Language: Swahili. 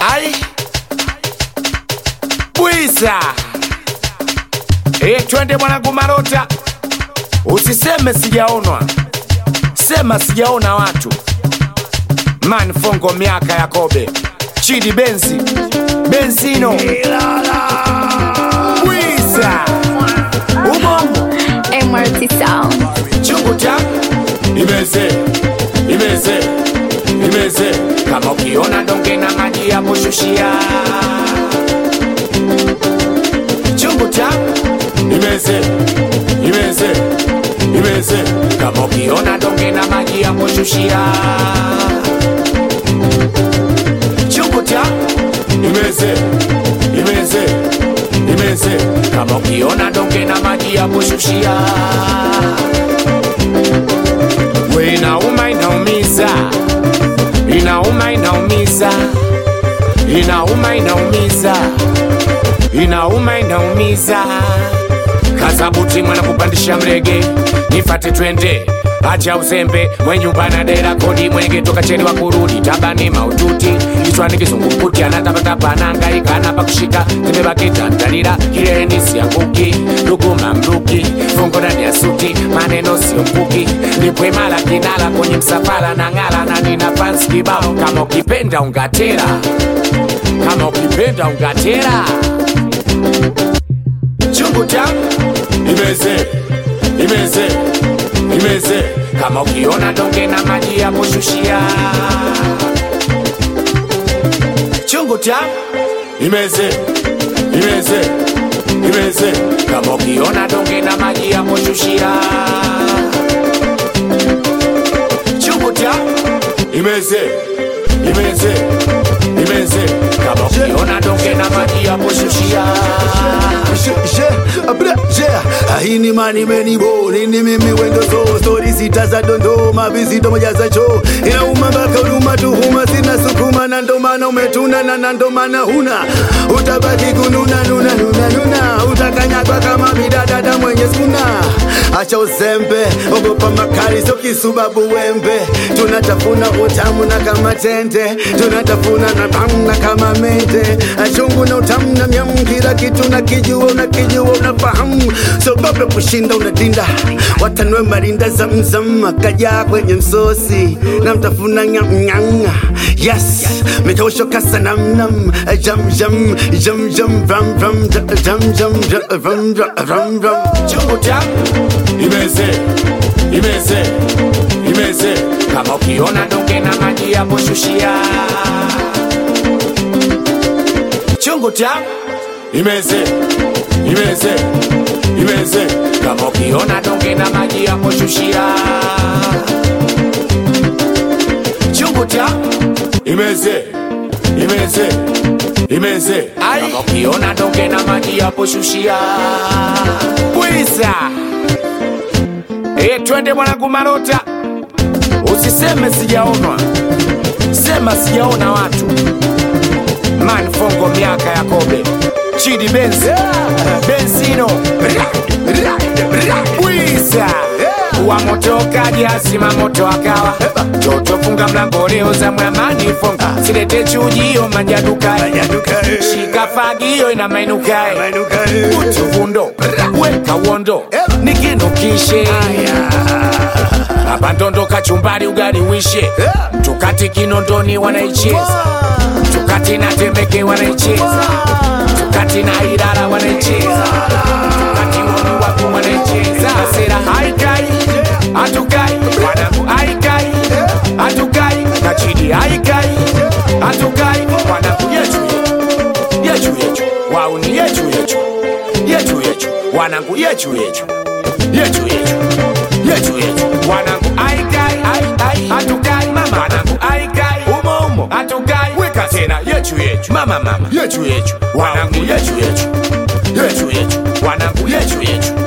Ai Bwiza e, twende mwanangu Marota, usiseme sijaonwa, sema sijaona watu. Man Fongo, miaka ya kobe, Chidi Benzi, Benzino, Bwiza Ubongo MRT Sound. chungu cha imeze imeze imeze, kama ukiona donge na maji ya kushushia chungu cha imeze imeze imeze, kama ukiona donge na maji ya kushushia chungu cha imeze imeze imeze, kama ukiona donge na maji ya kushushia we inauma inaumiza inauma inaumiza inauma inaumiza inauma inaumiza kazabuti mwana kupandisha mrege nifate twende acha uzembe mwenyumba na dera kodi mwenge toka cheni wa kurudi tabani maututi kichwani kizungumkuti anatapatapa anahangaika anapa kushika tembebakitandalira kileleni sianguki luguma mruki fungo ndani ya suti maneno sio mkuki nipwemala kinala kwenye msafara na ngala na nina fans kibao kama ukipenda ungatera kama ukipenda ungatera chungu changu imeze imeze imeze kama ukiona donge na maji ya kushushia chungu changu imeze imeze imeze kama ukiona donge na maji ya kushushia chungu changu imeze imeze imeze kama ukiona donge na maji ya kushushia Je, je, abra, je. Haini mani meni bo Nini mimi wendo so Story sita za dondoma Visito moja za cho Inauma mpaka huruma tuhuma Sina sukuma na ndo maana umetuna na na ndo maana huna Utabaki kununa nuna nuna nuna Utakanyagwa kama bidadada mwenye skuna Acha uzembe Ogopa makali sio kisubabu wembe Tunatafuna utamu na kama tende Tunatafuna na tamu na kama mende Achungu na utamu na myamu Kila kitu na kijua unakijua unafahamu Sogope kushinda unadinda Watanwe marinda zamzam Akaja kwenye msosi Na mtafuna nyamnyanga Yes Mikausho kasa nam nam Jam jam jam jam Ram ram jam jam jam Ram ram ram ram chungu changu imeze imeze imeze kama ukiona donge na maji ya kushushia chungu changu imeze imeze imeze kama ukiona donge na maji ya kushushia chungu changu imeze imeze imeze kama ukiona donge na maji ya kushushia bwiza e, twende mwanangu Marota, usiseme sijaonwa, sema sijaona watu. Man Fongo, miaka ya kobe, Chidi Benz, Benzino, Bwiza wa moto kaja sima moto akawa toto funga mlango leo za mwamani fonga silete chujio manjadukae shika fagio ina mainukae utuvundo weka uondo nikinukishe abandondo kachumbari ugali wishe tukati kinondoni wanaicheza tukati na temeke wanaicheza tukati na irara wanaicheza tukati woni wapo wanaicheza sera haikai hatukai wanangu haikai hatukai kachidi haikai hatukai wanangu yetu yetu yetu yetu wauni yetu yetu yetu yetu wanangu yetu yetu yetu yetu yetu yetu wanangu aikai ai ai hatukai mama wanangu aikai umo umo hatukai weka tena yetu yetu mama mama yetu yetu wanangu yetu yetu yetu yetu wanangu yetu yetu